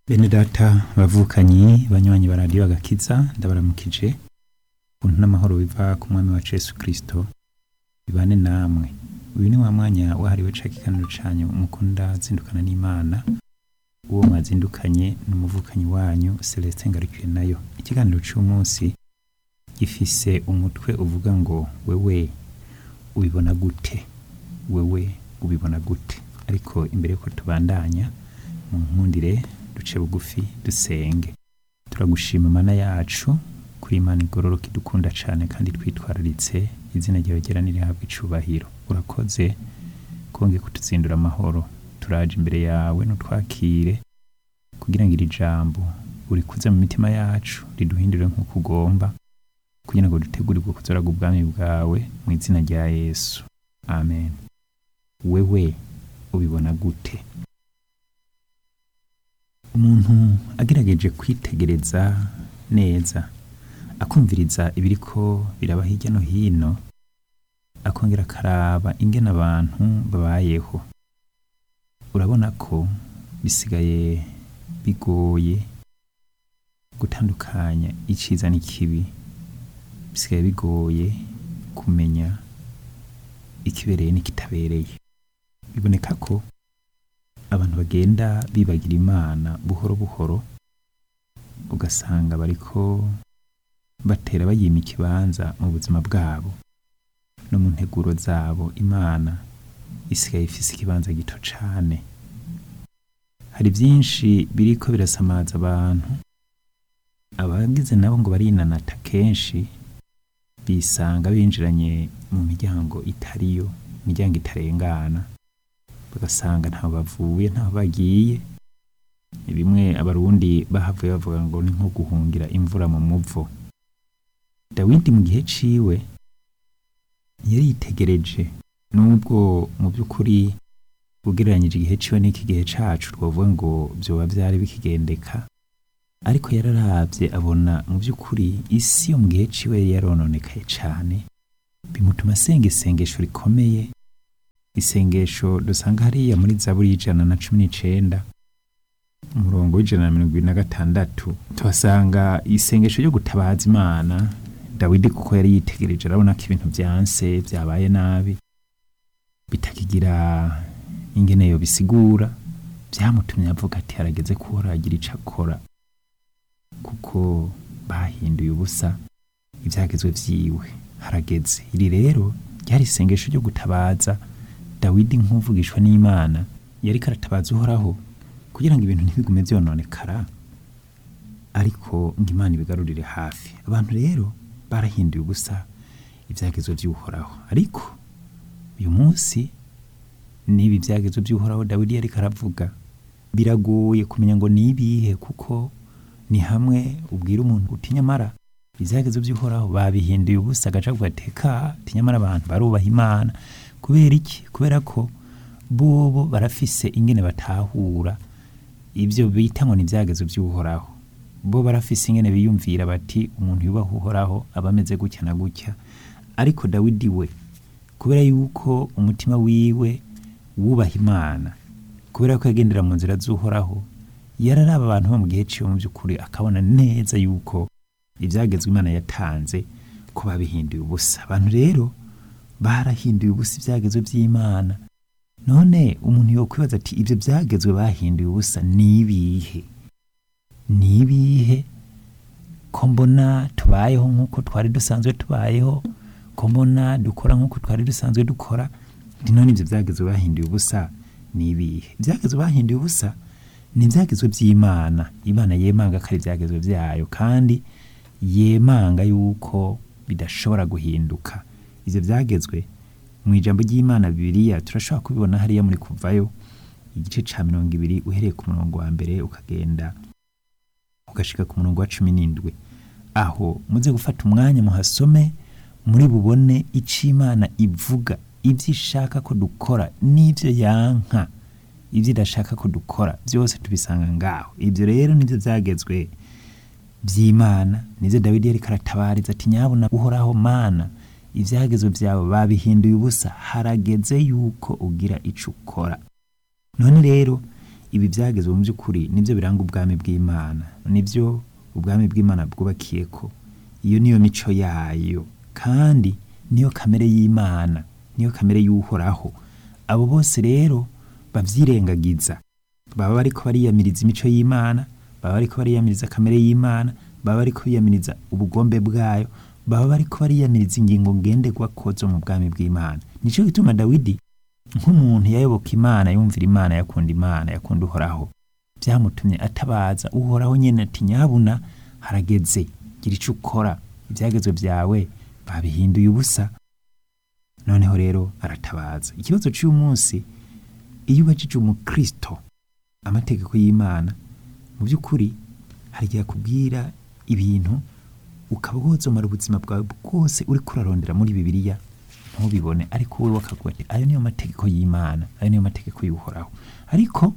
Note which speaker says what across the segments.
Speaker 1: Bene data bavukanyi banywanyi ba radiyo agakiza ndabaramukije ubuntu n'amahoro biva ku mwami wacu Yesu Kristo bibane namwe uyu ni wa mwanya wahariwe ca kiganiro canyu mukunda zindukana n'Imana uwo mwazindukanye n'umuvukanyi wanyu Celestin Ngarukiye nayo ikiganiro c'umunsi gifise umutwe uvuga ngo wewe ubibona gute wewe ubibona gute ariko imbere yuko tubandanya mu nkundire duce bugufi dusenge turagushima mana yacu kuri imana igororoka idukunda cane kandi twitwararitse izina ryawe ryera nirihabwa icubahiro urakoze konge kutuzindura amahoro turaje imbere yawe nutwakire kugira ngo iri jambo urikuze mu mitima yacu riduhindure nk'uko ugomba kugira ngo dutegurirwe kuzoraga ubwami bwawe mu izina rya yesu amen wewe ubibona gute umuntu agerageje kwitegereza neza akumviriza ibiriko biraba hirya no hino akongera akaraba ingene abantu babayeho urabona ko bisigaye bigoye gutandukanya iciza n'ikibi bisigaye bigoye kumenya ikibereye n'ikitabereye biboneka ko abantu bagenda bibagira imana buhoro buhoro ugasanga bariko batera bayima ikibanza mu buzima bwabo no mu nteguro zabo imana isigaye ifise ikibanza gito cane hari vyinshi biriko birasamaza abantu abagize nabo ngo barinanata kenshi bisanga binjiranye mu miryango itariyo imiryango itarengana bagasanga ntaho bavuye ntaho bagiye ni bimwe abarundi bahavuye bavuga ngo ni nko guhungira imvura mu muvo dawidi mu gihe ciwe yari yitegereje nubwo mu by'ukuri ugereranyije igihe ciwe n'iki gihe cacu twavuga ngo vyoba vyari bikigendeka ariko yararavye abona mu by'ukuri isi yo mu gihe ciwe yari yarononekaye cane bimutuma asenga isengesho rikomeye isengesho dusanga hariya muri zaburi y'ijana na cumi n'icenda umurongo w'ijana na mirongo ibiri na gatandatu tuhasanga isengesho ryo gutabaza imana dawidi kuko yari yitegereje arabona ko ibintu vyanse vyabaye nabi bitakigira ingene yo bisigura vyamutumye avuga ati harageze ko agira ico akora kuko bahinduye ubusa ivyagezwe vyiwe harageze iri rero ryari isengesho ryo gutabaza dawidi nk'uvugishwa n'imana yariko aratabaza uhoraho kugira ngo ibintu ntibigume vyononekara ariko ngo imana ibigarurire hafi abantu rero barahinduye ubusa ivyagezwe vy'uhoraho ariko uyu munsi n'ibi vyagezwe vy'uhoraho dawidi yariko aravuga biragoye kumenya ngo nibihe kuko ni hamwe ubwira umuntu uti nyamara ivyagezwe vy'uhoraho babihinduye ubusa agaca avuga ati ka tinyamara abantu barubaha imana kubera iki kubera ko bobo barafise ingene batahura ivyo bita ngo ni ivyagezwe vy'uhoraho bo barafise ingene biyumvira bati umuntu yubaha uhoraho aba ameze gutya na gutya ariko dawidi we kubera yuko umutima wiwe wubaha imana kubera ko yagendera mu nzira z'uhoraho yararaba abantu bo mu gihe ciwe mu by'ukuri akabona neza yuko ivyagezwe imana yatanze ko babihinduye ubusa abantu rero barahinduye ubusa ivyagezwe vy'imana none umuntu yokwibaza ati ivyo vyagezwe bahinduye ubusa nibihe nibihe ko mbona tubayeho nk'uko twari dusanzwe tubayeho ko mbona dukora nk'uko twari dusanzwe dukora none ivyo vyagezwe bahinduye ubusa nibihe ivyagezwe bahinduye ubusa ni ivyagezwe vy'imana imana yemanga ko ari ivyagezwe vyayo kandi yemanga yuko bidashobora guhinduka ivyo vyagezwe mu ijambo ry'imana bibiliya turashobora kubibona hariya muri kuvayo igice ca mirongo ibiri uhereye ku murongo wa mbere ukagenda ugashika ku murongo wa cumi n'indwi aho muze gufata umwanya muhasome muri bubone ico imana ivuga ivyo ishaka ko dukora n'ivyo yanka ivyo idashaka ko dukora vyose tubisanga ngaho ivyo rero nivyo vyagezwe vy'imana nivyo dawidi yariko aratabariza ati nyabuna uhoraho mana ivyagezwe vyawe babihinduye ubusa harageze yuko ugira ico ukora none rero ibi byagezwe mu by'ukuri nibyo biranga ubwami bw'imana nibyo ubwami bw'imana bwubakiye ko iyo niyo mico yayo kandi niyo kamere y'imana niyo kamere y'uhoraho abo bose rero babyirengagiza baba bariko bariyamiriza imico y'imana baba bariko bariyamiriza kamere y'imana baba bariko biyamiriza ubugombe bwayo baba bariko bariyamiriza ingingo ngenderwako zo mu bwami bw'imana nico gituma dawidi nk'umuntu yayoboka imana yumvira imana yakunda imana yakunda uhoraho byamutumye atabaza uhoraho nyene ati nyabuna harageze gira ico ukora ibyagezwe byawe babihinduye ubusa noneho rero aratabaza ikibazo cy'uyu munsi iyo ubajije umukristo amategeko y'imana mu by'ukuri hari igihe akubwira ibintu ukaba wozomara ubuzima bwawe bwose uri kurarondera muri bibiliya ntubibone ariko wowe wakavuga ati ayo niyo mategeko y'imana ayo niyo mategeko y'uhoraho ariko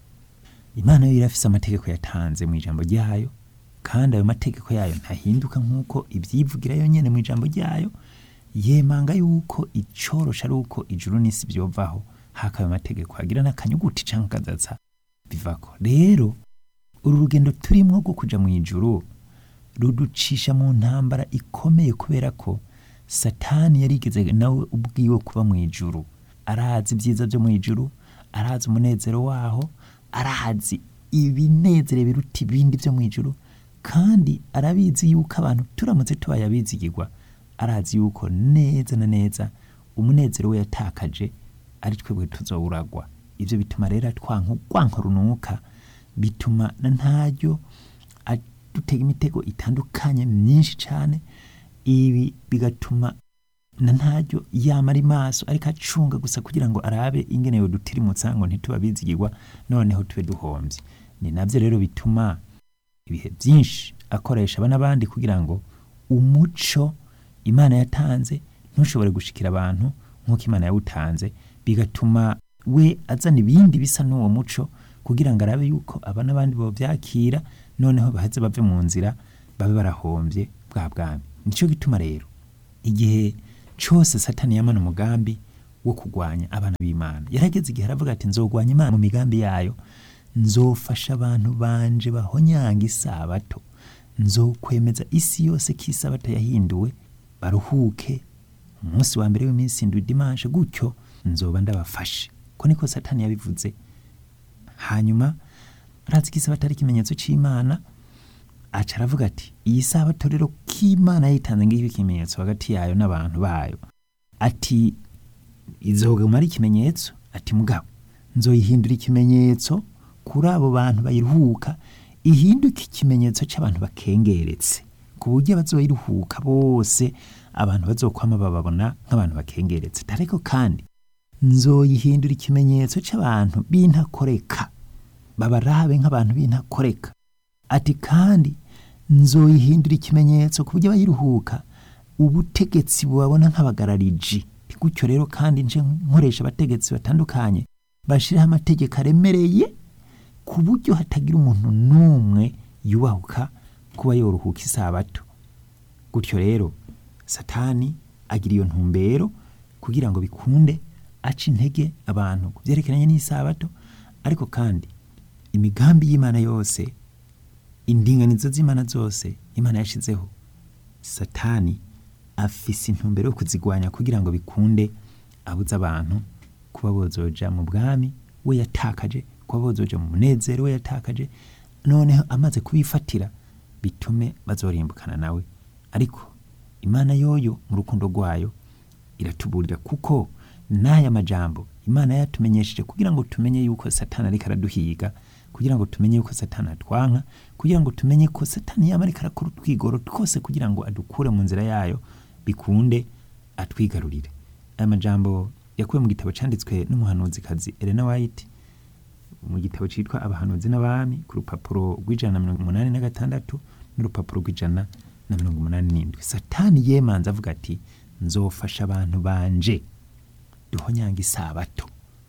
Speaker 1: imana yo irafise amategeko yatanze mu ijambo ryayo kandi ayo mategeko yayo ntahinduka nk'uko ibyivugira yonyine mu ijambo ryayo yemanga yuko icorosha ari uko ijuru n'isi byovaho hakaba amategeko hagira n'akanyuguti cyangwa akazatsa bivako rero uru rugendo turimo rwo kuja mu ijuru ruducisha mu ntambara ikomeye kubera ko satani yarigeze nawe ubwiwe kuba mu ijuru arazi ibyiza byo mu ijuru arazi umunezero waho arazi ibinezere biruta ibindi byo mu ijuru kandi arabizi yuko abantu turamutse tubaye abizigirwa arazi yuko neza na neza umunezero we yatakaje ari twebwe tuzowuragwa ibyo bituma rero twanka urwanko runuka bituma na ntaryo dutega imitego itandukanye myinshi cyane ibi bigatuma na ntaryo yamara imaso ariko acunga gusa kugira ngo arabe ingene yodutirimutsa ngo ntituba bizigirwa noneho tube duhombye ni nabyo rero bituma ibihe byinshi akoresha aba n'abandi kugira ngo umuco imana yatanze ntushobore gushikira abantu nk'uko imana yawutanze bigatuma we azana ibindi bisa n'uwo muco kugira ngo arabe yuko aba n'abandi bobyakira noneho baheze bave mu nzira babe barahombye bwa bwami nicyo gituma rero igihe cyose satani yamana umugambi wo kurwanya abana b'imana yarageze igihe aravuga ati nzogwanya imana mu migambi yayo nzofasha abantu banje bahonyanga isabato nzokwemeza isi yose ko isabato yahinduwe baruhuke umunsi wa mbere w'iminsi indwi dimanche gutyo nzoba ndabafashe ko niko satani yabivuze hanyuma arazi ko isabato ari ikimenyetso cy'imana aca aravuga ati iyi sabato rero k'imana yitanze ngiyo ikimenyetso hagati yayo n'abantu bayo ati izoguma ari ikimenyetso ati mugabo nzoyihindura ikimenyetso kuri abo bantu bayiruhuka ihinduke ikimenyetso cy'abantu bakengeretse ku buryo bazoyiruhuka bose abantu bazokwama bababona nk'abantu bakengeretse ariko kandi nzoyihindura ikimenyetso cy'abantu b'intakoreka babarabe nk'abantu b'intakoreka ati kandi nzoyihindura ikimenyetso ku buryo bayiruhuka ubutegetsi bubabona nk'abagarariji gutyo rero kandi nje nkoresha abategetsi batandukanye bashyiraho amategeko aremereye ku buryo hatagira umuntu n'umwe yubahuka kuba yoruhuka isabato gutyo rero satani agira iyo ntumbero kugira ngo bikunde aca intege abantu ku byerekeranye n'isabato ariko kandi imigambi y'imana yose indinganizo z'imana zose imana yashyizeho satani afise intumbero yo kuzigwanya kugira ngo bikunde abuze abantu kuba bozoja mu bwami we yatakaje kuba bozoja mu munezero we yatakaje noneho amaze kubifatira bitume bazorimbukana nawe ariko imana yoyo mu rukundo rwayo iratuburira kuko n'aya majambo imana yatumenyesheje kugira ngo tumenye yuko satani ariko araduhiga kugira ngo tumenye yuko satani atwanka kugira ngo tumenye ko satani yaba ariko arakora utwigoro twose kugira ngo adukure mu nzira yayo bikunde atwigarurire aya majambo yakuwe mu gitabo cyanditswe n'umuhanuzikazi Elena White mu gitabo cyitwa abahanuzi n'abami ku rupapuro rw'ijana na mirongo umunani na gatandatu n'urupapuro rw'ijana na mirongo umunani n'indwi satani yemanze avuga ati nzofasha abantu banje duhonyanga isabato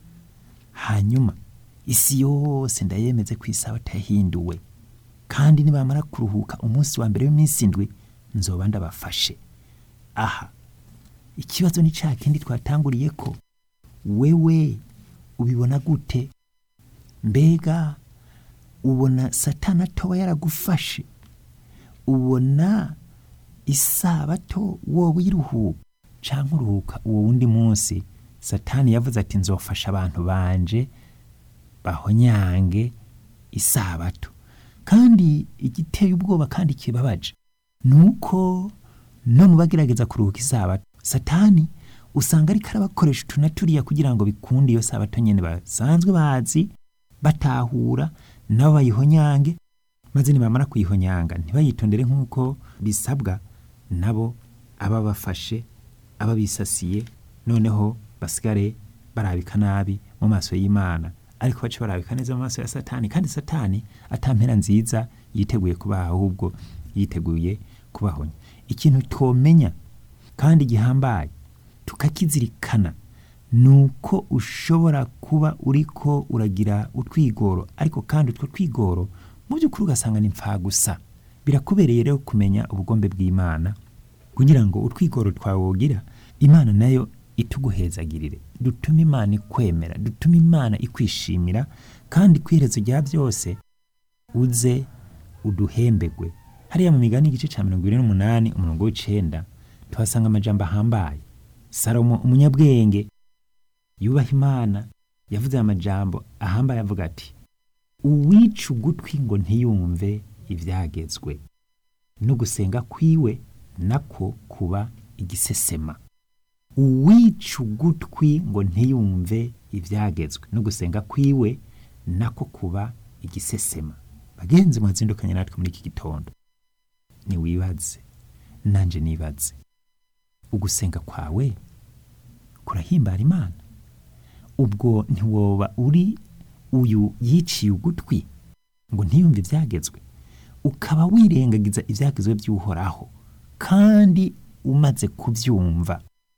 Speaker 1: hanyuma isi yose ndayemeze ko isabato yahinduwe kandi nibamara kuruhuka umunsi wa mbere w'iminsi indwi nzoba ndabafashe aha ikibazo ni cya kindi twatanguriye ko wewe ubibona gute mbega ubona satana atoba yaragufashe ubona isabato wowe uyiruhuka cyangwa uruhuka uwo wundi munsi satani yavuze ati nzofasha abantu banje bahonyange isabato kandi igiteye ubwoba kandi kibabaje ni uko no mu bagerageza kuruhuka isabato satani usanga ariko arabakoresha utu na turiya kugira ngo bikunde iyo sabato nyine basanzwe bazi batahura nabo bayihonyange maze nibamara kuyihonyanga ntibayitondere nk'uko bisabwa nabo aba bafashe aba bisasiye noneho basigare barabika nabi mu maso y'imana ariko bace barabika neza mu maso ya satani kandi satani atampera nziza yiteguye kubaha ahubwo yiteguye kubahonya ikintu twomenya kandi gihambaye tukakizirikana ni uko ushobora kuba uriko uragira utwigoro ariko kandi utwo twigoro mu by'ukuri ugasanga ni gusa birakubereye rero kumenya ubugombe bw'imana kugira ngo utwigoro twawe wogira imana nayo ituguhezagirire dutume imana ikwemera dutume imana ikwishimira kandi ku iherezo rya byose uze uduhembegwe hariya mu migani igice cya mirongo irindwi n'umunani umurongo w'icenda tuhasanga amajambo ahambaye salomo umunyabwenge yubaha imana yavuze aya majambo ahambaye avuga ati uwica ugutwi ngo ntiyumve ibyagezwe no gusenga kwiwe nako kuba igisesema uwica ugutwi ngo ntiyumve ibyagezwe no gusenga kwiwe nako kuba igisesema bagenzi mwazindukanye natwe muri iki gitondo ntiwibaze nanjye nibaze ugusenga kwawe kurahimbara imana ubwo ntiwoba uri uyu yiciye ugutwi ngo ntiyumve ibyagezwe ukaba wirengagiza ibyagezwe by'uhoraho kandi umaze kubyumva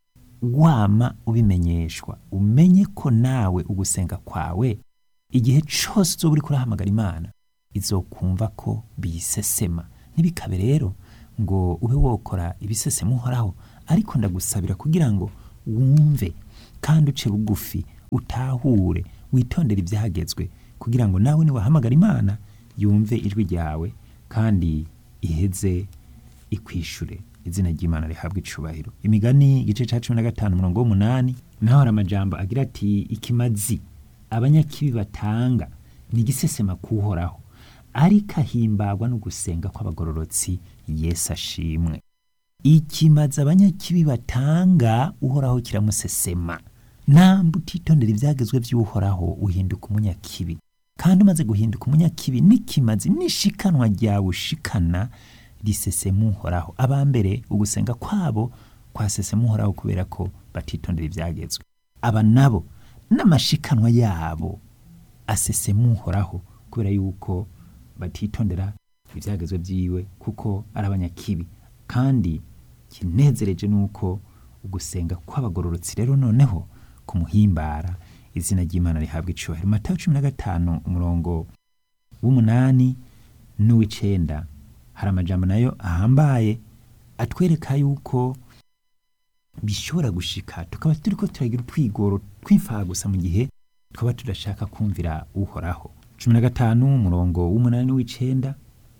Speaker 1: wama ubimenyeshwa umenye ko nawe ugusenga kwawe igihe cyose uzoba uri kurahamagara imana izokumva ko biyisesema ntibikabe rero ngo ube wokora ibisesema uhoraho ariko ndagusabira kugira ngo wumve kandi uce bugufi utahure witondere ibyagezwe kugira ngo nawe niwahamagara imana yumve ijwi ryawe kandi iheze ikwishure izina ry'imana rihabwa icubahiro imigani igice cya cumi na gatanu umurongo w'umunani naho hari amajambo agira ati ikimazi abanyakibi batanga ni igisesema kuhoraho ariko ahimbagwa no gusenga kw'abagororotsi yesu ashimwe ikimazi abanyakibi batanga uhoraho kiramusesema namba utitondera ibyagezwe by'uhoraho uhinduka umunyakibi kandi umaze guhinduka umunyakibi n'ikimazi n'ishikanwa ryawe ushikana risesema uhoraho abambere ugusenga kwabo kwasesema uhoraho kubera ko batitondera ibyagezwe aba nabo n'amashikanwa yabo asesema uhoraho kubera yuko batitondera ibyagezwe byiwe kuko ari abanyakibi kandi kinezereje nuko ugusenga kw'abagororotsi rero noneho kumuhimbara izina ry'imana rihabwa icubahiro matayo cumi na gatanu umurongo w'umunani n'uw'icenda hari amajambo nayo ahambaye atwereka yuko bishobora gushika tukaba turiko turagira utwigoro tw'imfagusa mu gihe twaba tudashaka kumvira uhoraho cumi na gatanu umurongo w'umunani n'uw'icenda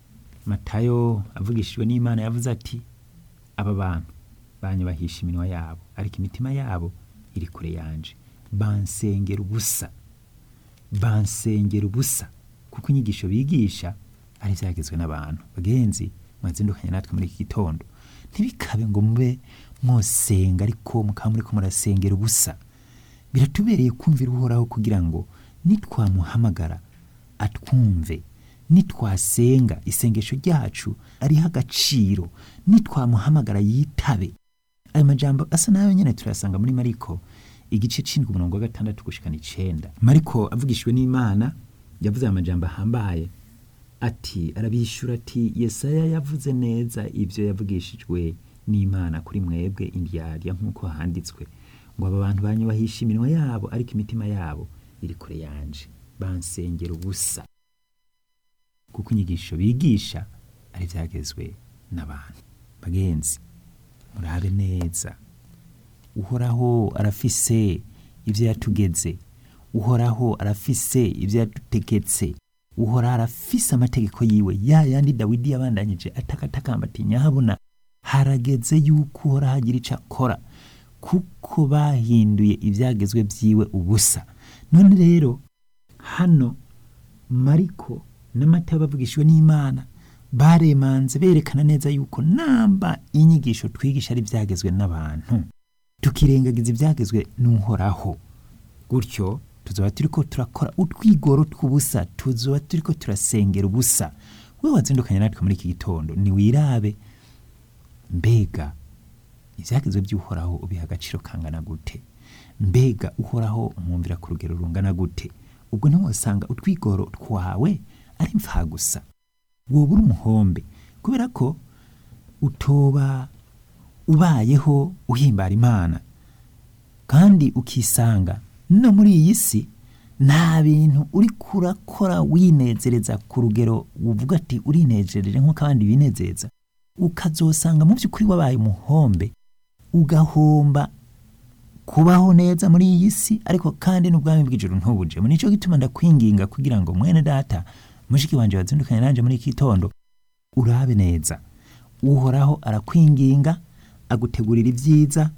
Speaker 1: matayo avugishijwe n'imana yavuze ati aba bantu banyubahisha iminwa yabo ariko imitima yabo iri kure yanje bansengera ubusa bansengera ubusa kuko inyigisho bigisha ari ibyagezwe n'abantu bagenzi mwazindukanye natwe muri iki gitondo ntibikabe ngo mube mwosenga ariko mukaba muri ko murasengera ubusa biratubereye kumvira uhoraho kugira ngo nitwamuhamagara atwumve nitwasenga isengesho ryacu ariho agaciro nitwamuhamagara yitabe ayo majambo asa nayo nyine turayasanga muri mariko igice c'indwi umurongo wa gatandatu gushikana icenda mariko avugishijwe n'imana yavuze aya majambo ahambaye ati arabishyura ati yesaya yavuze neza ibyo yavugishijwe n'imana kuri mwebwe indyarya nk'uko handitswe ngo aba bantu banyubahisha iminwa yabo ariko imitima yabo iri kure yanje bansengera ubusa kuko inyigisho bigisha ari byagezwe n'abantu bagenzi murabe neza uhoraho arafise ibyo yatugeze uhoraho arafise ibyo yadutegetse uhoraho arafise amategeko yiwe ya yandi dawidi yabandanyije atakatakamba ati nyahabona harageze yuko uhoraho agira icyo akora kuko bahinduye ibyagezwe byiwe ubusa none rero hano mariko n'amata bavugishijwe n'imana baremanze berekana neza yuko namba inyigisho twigisha ari ibyagezwe n'abantu tukirengagiza ibyagezwe n'uhoraho gutyo tuzaba turi ko turakora utwigoro tw'ubusa tuzaba turi ko turasengera ubusa we wazindukanye natwe muri iki gitondo ntiwirabe mbega ibyagezwe by'uhoraho ubiha agaciro kangana gute mbega uhoraho umwumvira ku rugero rungana gute ubwo ntiwasanga utwigoro twawe ari gusa wowe uri umuhombe kubera ko utoba ubayeho uhimbara imana kandi ukisanga no muri iyi si nta bintu uri kurakora winezereza ku rugero uvuga ati urinejereje nk'uko abandi binezeza ukazosanga mu by'ukuri wabaye umuhombe ugahomba kubaho neza muri iyi si ariko kandi n'ubwami bw'ijoro ntubujemo nicyo gituma ndakwinginga kugira ngo mwene data mushiki wanjye wazindukanye nanjye muri iki gitondo urabe neza uhoraho arakwinginga agutegurira ibyiza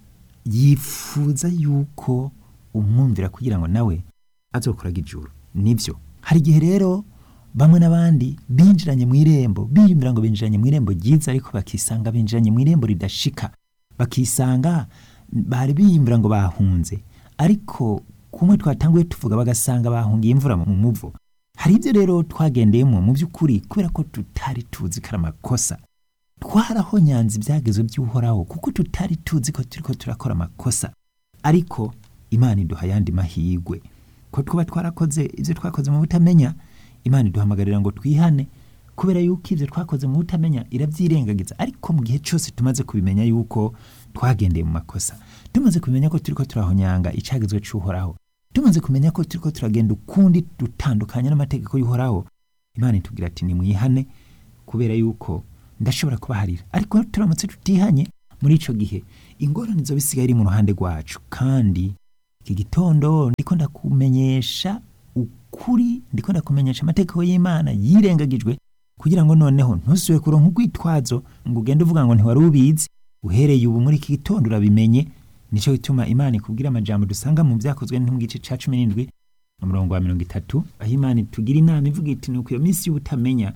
Speaker 1: yifuza yuko umwumvira kugira ngo nawe azokoraga ijuru nibyo hari igihe rero bamwe n'abandi binjiranye mu irembo biyumvira ngo binjiranye mu irembo ryiza ariko bakisanga binjiranye mu irembo ridashika bakisanga bari biyumvira ngo bahunze ariko kumwe twatanguye tuvuga bagasanga bahungiye imvura mu muvo hari ibyo rero twagendeyemo mu by'ukuri kubera ko tutari tuzi ko ari amakosa twarahonyanze ibyagezo by'uhoraho kuko tutari tuzi ko turi ko turakora amakosa ariko imana iduha ayandi mahirwe ko twaba twarakoze ibyo twakoze mu butamenya imana iduhamagarira ngo twihane kubera yuko ibyo twakoze mu butamenya irabyirengagiza ariko mu gihe cyose tumaze kubimenya yuko twagendeye mu makosa tumaze kumenya ko turi ko turahonyanga icyagezwe cy'uhoraho tumaze kumenya ko turi ko turagenda ukundi dutandukanye n'amategeko y'uhoraho imana itubwira ati nimwihane kubera yuko ndashobora kubaharira ariko turamutse tutihanye muri icyo gihe ingorane zo bisigaye iri mu ruhande rwacu kandi iki gitondo ndiko ndakumenyesha ukuri ndiko ndakumenyesha amategeko y'imana yirengagijwe kugira ngo noneho ntusubire kuronka urwitwazo ngo ugende uvuga ngo ntiwari ubizi uhereye ubu muri iki gitondo urabimenye nicyo gituma imana ikubwira amajambo dusanga mu byakozwe mu gice cya cumi n'indwi umurongo wa mirongo itatu aho imana itugira inama ivuga iti nuko iyo minsi y'ubutamenya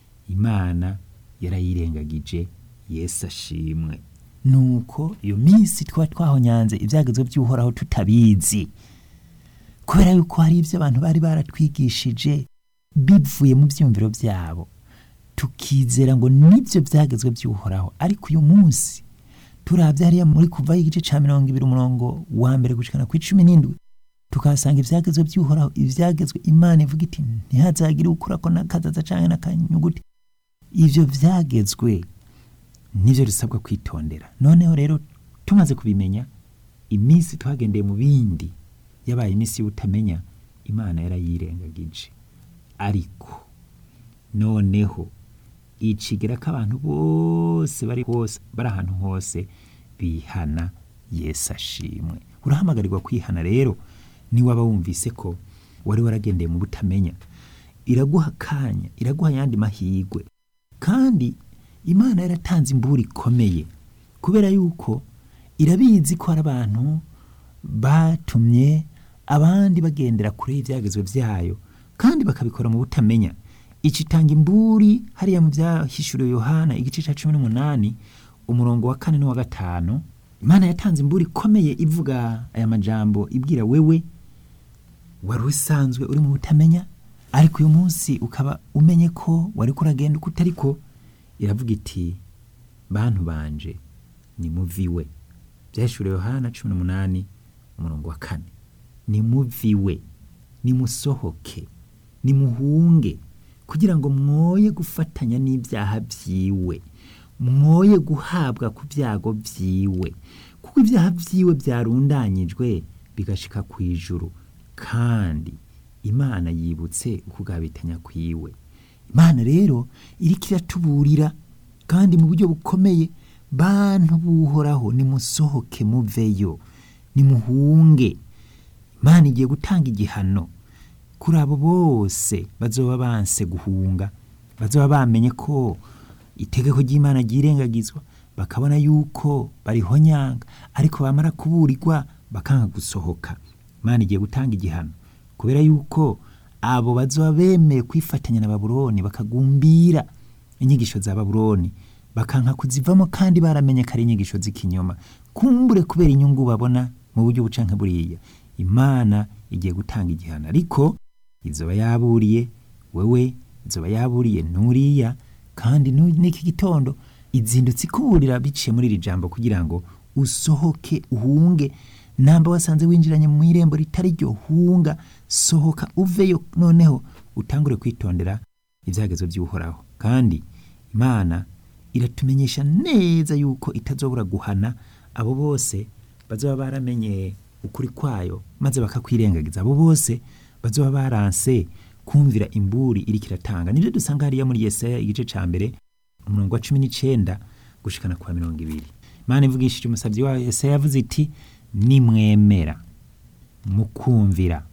Speaker 1: imana yarayirengagije yesu ashimwe nuko iyo minsi twaba twahonyanze ibyagezwe by'uhoraho tutabizi kubera yuko hari ibyo abantu bari baratwigishije bivuye mu byiyumviro byabo tukizera ngo nibyo byagezwe by'uhoraho ariko uyu munsi turabye hariya muri kuvaho igice cya mirongo ibiri umurongo wa mbere gucikana ku icumi n'indwi tukahasanga ibyagezwe by'uhoraho ibyagezwe imana ivuga iti ntihazagire ukura ko n'akazaza cyangwa n'akanyuguti ibyo byagezwe nibyo dusabwa kwitondera noneho rero tumaze kubimenya iminsi twagendeye mu bindi yabaye iminsi y'ubutamenya imana yarayirengagije ariko noneho icigira ko abantu bose bari hose bari ahantu hose bihana yesu ashimwe urahamagarirwa kwihana rero niwaba wumvise ko wari waragendeye mu butamenya iraguha akanya iraguha ayandi mahirwe kandi imana yaratanze imbura ikomeye kubera yuko irabizi ko hari abantu batumye abandi bagendera kure y'ibyagezwe byayo kandi bakabikora mu butamenya icitanga imburi hariya mu byahishuriwe yohana igice cya cumi n'umunani umurongo wa kane n'uwa gatanu imana yatanze imburi ikomeye ivuga aya majambo ibwira wewe wari usanzwe uri mu butamenya ariko uyu munsi ukaba umenye ko wari kuragenda uko utari ko iravuga iti bantu banje nimuviwe byahishuriwe yohana cumi n'umunani umurongo wa kane nimuviwe nimusohoke nimuhunge kugira ngo mwoye gufatanya n'ibyaha byiwe mwoye guhabwa ku byago byiwe kuko ibyaha byiwe byarundanyijwe bigashika ku ijuru kandi imana yibutse ukugabitanya kwiwe imana rero iriko iratuburira kandi mu buryo bukomeye bantu buhoraho nimusohoke muveyo nimuhunge mana igiye gutanga igihano kuri abo bose bazoba banse guhunga bazoba bamenye ko itegeko ry'imana ryirengagizwa bakabona yuko barihonyanga ariko bamara kuburirwa bakanga gusohoka imana igiye gutanga igihano kubera yuko abo bazoba bemeye kwifatanya na babuloni bakagumbira inyigisho za babuloni bakanka kuzivamo kandi baramenye ko ari inyigisho z'ikinyoma kumbure kubera inyungu babona mu buryo bucanke buriya imana igiye gutanga igihano ariko izoba yaburiye wewe izoba yaburiye nuriya kandi nu- n'iki gitondo izindutse ikuburira biciye muri iri jambo kugira ngo usohoke uhunge namba wasanze winjiranye mu irembo ritari ryo hunga sohoka uveyo noneho utangure kwitondera ibyagezo by'uhoraho kandi imana iratumenyesha neza yuko itazobura guhana abo bose bazoba baramenye ukuri kwayo maze bakakwirengagiza abo bose bazoba baranse kumvira imburi iriko iratanga nibyo dusanga hariya muri yesaya igice ca mbere umurongo wa cumi n'icenda gushikana kwa mirongo ibiri imana ivugishije umusabyi wayo yesaya yavuze iti nimwemera mukumvira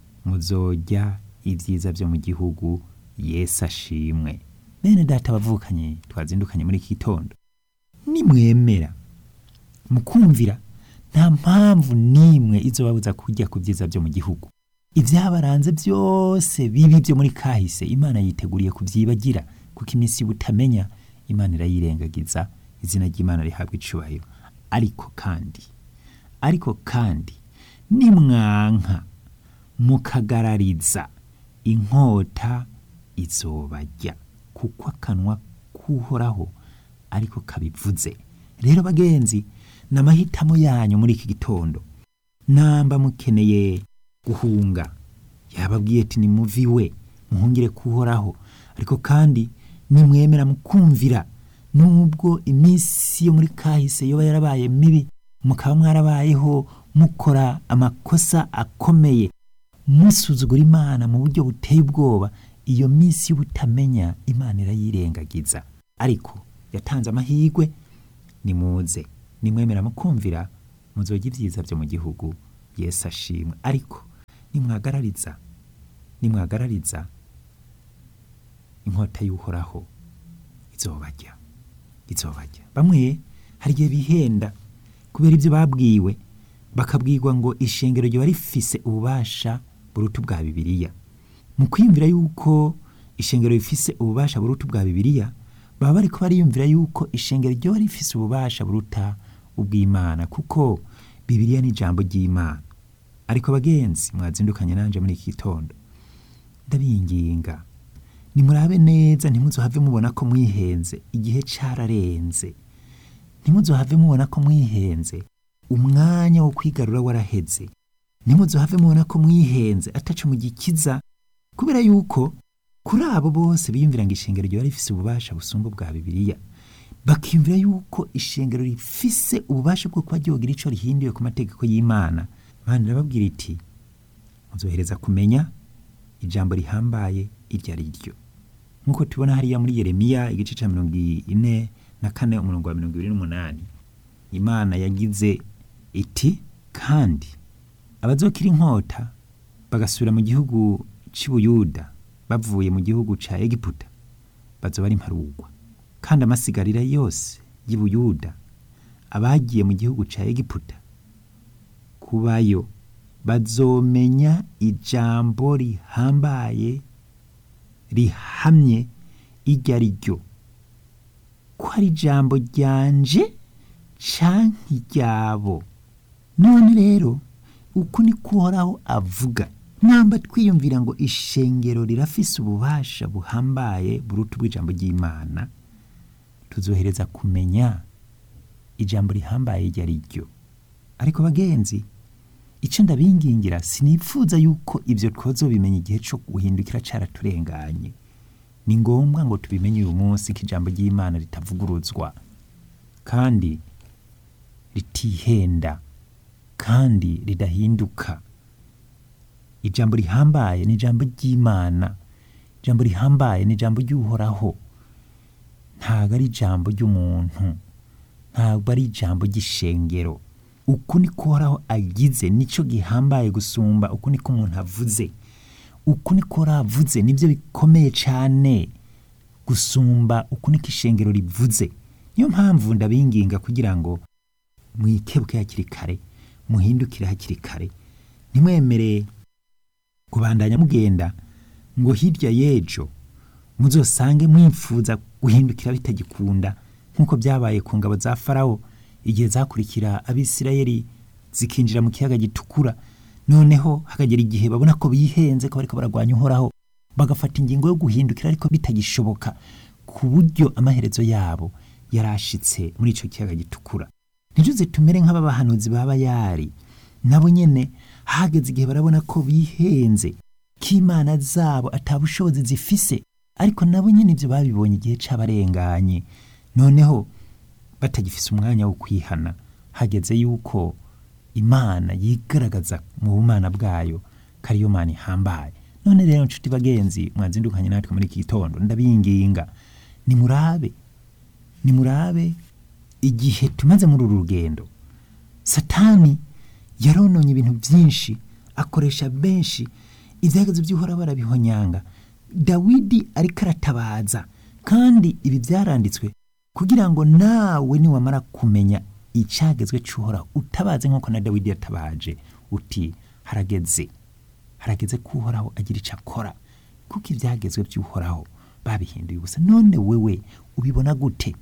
Speaker 1: muzojya ibyiza byo mu gihugu yesu ashimwe bene data bavukanye twazindukanye muri iki gitondo nimwemera mukumvira nta mpamvu n'imwe izobabuza kujya ku byiza byo mu gihugu ibyabaranze byose bibi byo muri kahise imana yiteguriye kubyibagira kuko iminsi y'ubutamenya imana irayirengagiza izina ry'imana rihabwa icubahiro ariko kandi ariko kandi nimwanka mukagarariza inkota izobajya kuko akanwa k'uhoraho ariko kabivuze rero bagenzi ni amahitamo yanyu muri iki gitondo namba mukeneye guhunga yababwiye ati nimuviwe muhungire kuhoraho ariko kandi nimwemera mukumvira nubwo iminsi yo muri kahise yoba yarabaye mibi mukaba mwarabayeho mukora amakosa akomeye musuzugura imana mu buryo buteye ubwoba iyo minsi y'ubutamenya imana irayirengagiza ariko yatanze amahirwe nimuze nimwemera mukumvira muzojya ibyiza byo mu gihugu yesu ashimwe ariko nimwagarariza nimwagarariza inkota y'uhoraho izobajya izobajya bamwe hari igihe bihenda kubera ibyo babwiwe bakabwirwa ngo ishengero riba rifise ububasha buruta ubwa bibiliya mu kwiyumvira yuko ishengero rifise ububasha buruta ubwa bibiliya baba bariko bariyumvira yuko ishengero ryoba rifise ububasha buruta ubw'imana kuko bibiliya ni ijambo ry'imana ariko bagenzi mwazindukanye nanje muri iki gitondo ndabinginga nimurabe neza ntimuzohave mubona ko mwihenze igihe cararenze ntimuzohave mubona ko mwihenze umwanya wo kwigarura waraheze ntimuzohave mubona ko mwihenze ataco mugikiza kubera yuko kuri abo bose biyumvira ngo ishengero ryoba rifise ububasha busumba ubwa bibiliya bakiyumvira yuko ishengero rifise ububasha bwo kuba ryogira ico rihinduye ku mategeko y'imana mana irababwira iti muzohereza kumenya ijambo rihambaye iryo ari ryo nk'uko tubona hariya muri yeremiya igice ca mirongo ine na kane umurongo wa mirongo ibiri n'umunani imana yagize iti kandi abazokira inkota bagasubira mu gihugu c'ubuyuda bavuye mu gihugu ca egiputa bazoba ari imparugwa kandi amasigarira yose y'ubuyuda abagiye mu gihugu ca egiputa kubayo bazomenya ijambo rihambaye rihamye iryo ari ryo ko ari ijambo ryanje canke iryabo none rero uku ni kuhoraho avuga namba twiyumvira ngo ishengero rirafise ububasha buhambaye buruta ubw'ijambo ry'imana tuzohereza kumenya ijambo rihambaye iryo ari ryo ariko bagenzi icyo ndabingingira sinifuza yuko ibyo twazobimenya igihe cyo guhindukira caraturenganye ni ngombwa ngo tubimenye uyu munsi ko ijambo ry'imana ritavuguruzwa kandi ritihenda kandi ridahinduka ijambo rihambaye ni ijambo ry'imana ijambo rihambaye ni ijambo ry'uhoraho ntabwo ari ijambo ry'umuntu ntabwo ari ijambo ry'ishengero uku niko uhoraho agize nicyo gihambaye gusumba uku niko umuntu avuze uku niko uhoraho avuze nibyo bikomeye cyane gusumba uku niko ishengero rivuze niyo mpamvu ndabinginga kugira ngo mwikebuke hakiri kare muhindukire hakiri kare ntimwemere kubandanya mugenda ngo hirya y'ejo muzosange mwifuza guhindukira bitagikunda nk'uko byabaye ku ngabo za farawo igihe zakurikira abisirayeli zikinjira mu kiyaga gitukura noneho hakagera igihe babona ko bihenze ko bariko baragwanya uhoraho bagafata ingingo yo guhindukira ariko bitagishoboka ku buryo amaherezo yabo yarashitse muri ico kiyaga gitukura ntijuze tumere nk'ababahanuzi baba yari nabo nyene hageze igihe barabona ko bihenze ko imana zabo atabushobozi zifise ariko nabo nyene ivyo babibonye igihe c'abarenganye noneho batagifise umwanya wo kwihana hageze yuko imana yigaragaza mu bumana bwayo ko ariyo mana ihambaye none rero nshuti bagenzi mwazindukanye natwe muri iki gitondo ndabinginga nimurabe nimurabe igihe tumaze muri uru rugendo satani yarononye ibintu byinshi akoresha benshi ibyagazo by'uhora barabihonyanga dawidi ariko aratabaza kandi ibi byaranditswe kugira ngo nawe niwamara kumenya icyagezwe cy'uhoraho utabaze nk'uko na dawidi yatabaje uti harageze harageze ko uhoraho agira icyo akora kuko ibyagezwe by'uhoraho babihinduye ubusa none wewe ubibona gute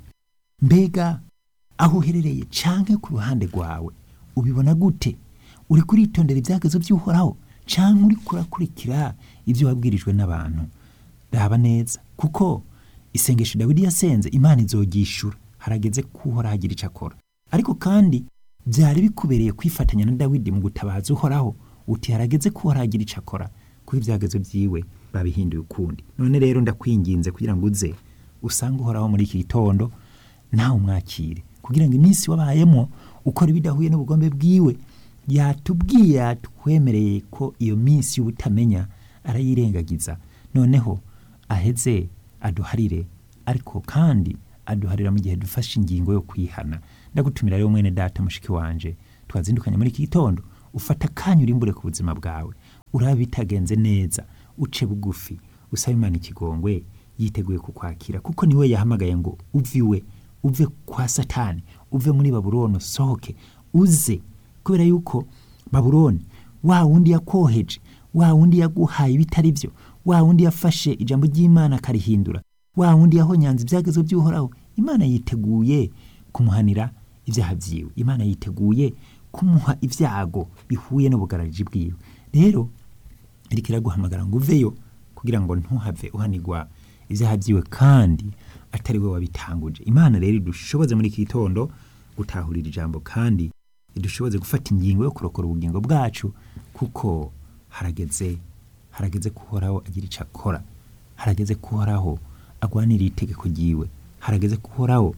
Speaker 1: mbega aho uherereye canke ku ruhande rwawe ubibona gute uri kuritondera ibyagezwe by'uhoraho canke uri kurakurikira ibyo wabwirijwe n'abantu raba neza kuko isengesho dawidi yasenze imana izogishura harageze ko uhoraho agira icyo akora ariko kandi byari bikubereye kwifatanya na dawidi mu gutabaza uhoraho uti harageze ko uhoraho agira icyo akora kuko ibyagezo byiwe babihinduye ukundi none rero ndakwinginze kugira ngo uze usange uhoraho muri iki gitondo nawe umwakire kugira ngo iminsi wabayemo ukora ibidahuye n'ubugombe bwiwe yatubwiye yatwemereye ko iyo minsi y'ubutamenya arayirengagiza noneho aheze aduharire ariko kandi aduharira mu gihe dufashe ingingo yo kwihana ndagutumira rero mwene data mushiki wanje twazindukanye muri iki gitondo ufata akanya urimbure ku buzima bwawe uraba bitagenze neza uce bugufi usaba imana ikigongwe yiteguye kukwakira kuko niwe yahamagaye ngo uve iwe uve kwa satani uve muri babuloni usohoke uze kubera yuko babuloni wa wundi yakoheje wa wundi yaguhaye ibitari byo wa wundi yafashe ijambo ry'imana akarihindura wa wundi yahonyanze ibyagezo by'uhoraho imana yiteguye kumuhanira ibyaha byiwe imana yiteguye kumuha ibyago bihuye n'ubugarariji bwiwe rero iriko iraguhamagara ngo uveyo kugira ngo ntuhave uhanirwa ibyaha byiwe kandi atari we wabitanguje imana rero idushoboze muri iki gitondo gutahurira ijambo kandi idushoboze gufata ingingo yo kurokora ubugingo bwacu kuko harageze harageze ko uhoraho agira icyo akora harageze ko uhoraho agwanira itegeko ryiwe harageze ko uhoraho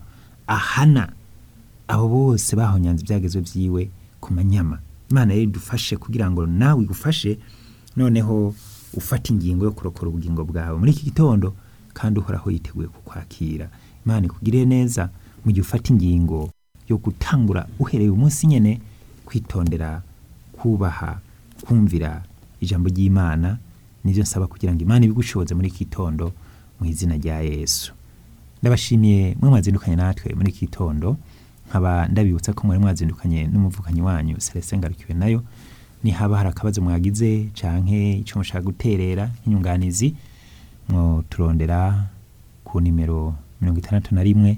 Speaker 1: ahana abo bose bahonyanze ibyagezo byiwe ku manyama imana rero idufashe kugira ngo nawe igufashe noneho ufate ingingo yo kurokora ubugingo bwawe muri iki gitondo kandi uhoraho yiteguye kukwakira imana ikugirire neza mu gihe ufata ingingo yo gutangura uhereye umunsi nyene kwitondera kubaha kumvira ijambo ry'imana nivyo nsaba kugira ngo imana ibigushoboze muri iki gitondo mu izina rya yesu ndabashimiye mwe mwazindukanye natwe muri iki gitondo nkaba ndabibutsa ko mwari mwazindukanye n'umuvukanyi wanyu Celestin Ngarukiwe nayo ni haba hari akabazo mwagize canke ico mushaka guterera nk'inyunganizi mwo turondera ku nimero mirongo itandatu na rimwe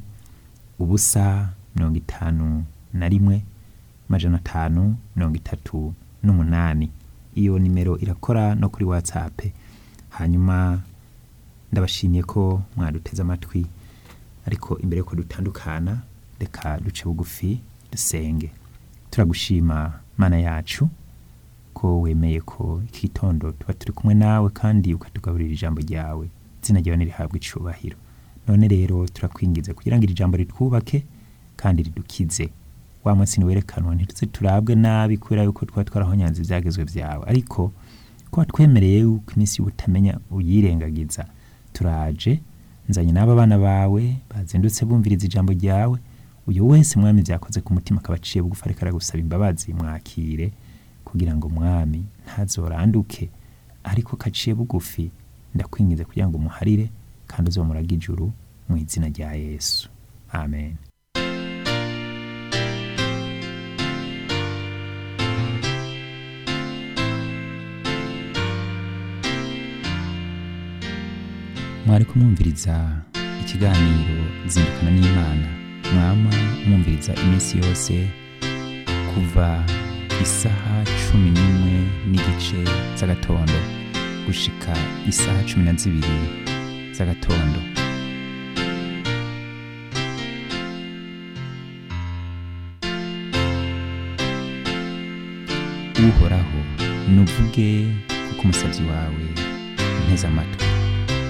Speaker 1: ubusa mirongo itanu na rimwe amajana atanu mirongo itatu n'umunani iyo nimero irakora no kuri whatsapp hanyuma ndabashimiye ko mwaduteze amatwi ariko imbere yuko dutandukana reka duce bugufi dusenge turagushima mana yacu ko wemeye ko iki gitondo tuba turi kumwe nawe kandi ukatugaburira ijambo ryawe izina ryawe nirihabwa icubahiro none rero turakwingiza kugira ngo iri jambo ritwubake kandi ridukize wa munsi niwerekanwa ntituze turabwe nabi kubera yuko twaba twarahonyanze ibyagezwe byawe ariko ko watwemereye yuko iminsi y'ubutamenya uyirengagiza turaje nzanye n'aba bana bawe bazindutse bumviriza ijambo ryawe uyu wese mwami byakoze ku mutima akaba aciye bugufi ariko aragusaba imbabazi mwakire kugira ngo mwami ntazoranduke ariko kaciye bugufi ndakwingize kugira ngo umuharire kandi uzomurage ijuru mu izina rya yesu amen mwari kumwumviriza ikiganiro zindukana n'imana mwama mwumviriza iminsi yose kuva isaha cumi n'imwe n'igice z'agatondo gushika isaha cumi na zibiri z'agatondo uhoraho nuvuge kuko umusabyi wawe nteze amatwi